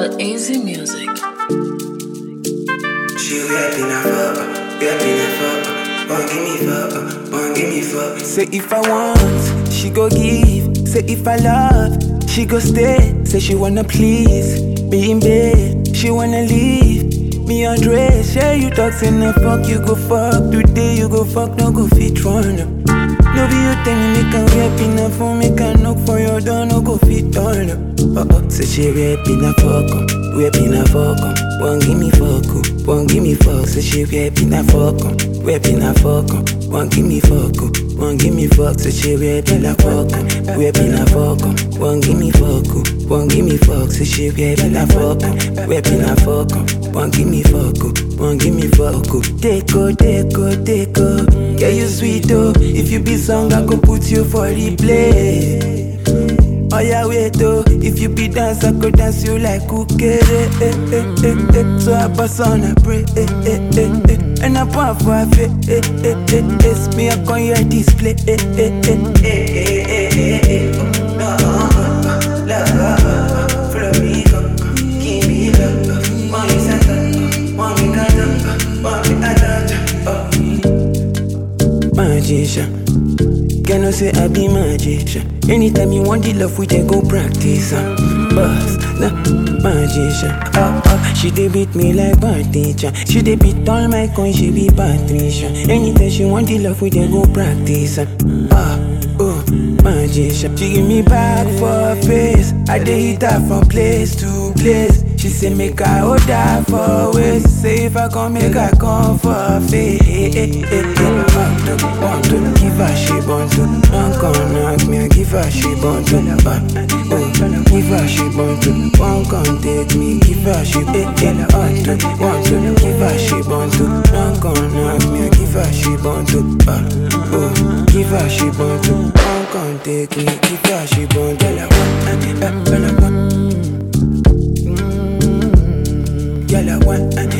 Download easy music. She rapping a fuck, rapping a fuck, won't give me fuck, won't give me fuck. Say if I want, she go give. Say if I love, she go stay. Say she wanna please, be in bed. She wanna leave. Me undress, yeah, you talk, say no fuck, you go fuck. Today you go fuck, no go fit run. No be you tell me, make a rap a phone, make a knock for your door, no go fit on. Uh oh, say she rapping a fuck, um, rapping a fuck, um. Won't give me fuck, um, won't give me fuck. Say she rapping a fuck, um, rapping a fuck, um. Won't give me fuck, um, won't give me fuck. Say she rapping a fuck, um, rapping a fuck, um. Won't give me fuck, um, won't give me fuck. Say she rapping a fuck, um, rapping a fuck, um. Won't give me fuck, um, won't give me fuck, um. Take oh, take oh, take oh. Yeah, you sweet oh. If you be song, I go put you for replay. Oh yeah, wait oh If you be dance, I could dance you like cookie eh, eh, eh, eh, eh. So I pass on, I pray eh, eh, eh, eh. And I pour for a fit eh, eh, eh, eh. It's me, I can your display eh, eh, eh, eh. Eh, eh, eh, eh, eh, oh, no, oh, oh, love, Flamenco, give me love, money santa, money canta, money adanta, oh. Magician Can I say I be magician? Anytime you want the love, we just go practice. Uh. Boss, nah, magician. Oh, oh, she dey beat me like bad teacher. She dey beat all my coins, she be Patricia. Anytime she want the love, we just go practice. Uh. Ah, oh, magician. She give me back for her face. I dey hit her from place to place. She say make I hold her for waist. Say if I come, make I come for her face. Want to, want to give her she want to. Don't come knock me, I give her she want to. Uh, oh, give her she want to. Won't come take me, give her she eh, eh, want to, want to give her she want to. Don't come knock me, I give her she want to. Uh, oh, give her she want to. Won't come take me, give her she want to. Girl, I want, uh, uh, girl, I want. Girl, I want, uh,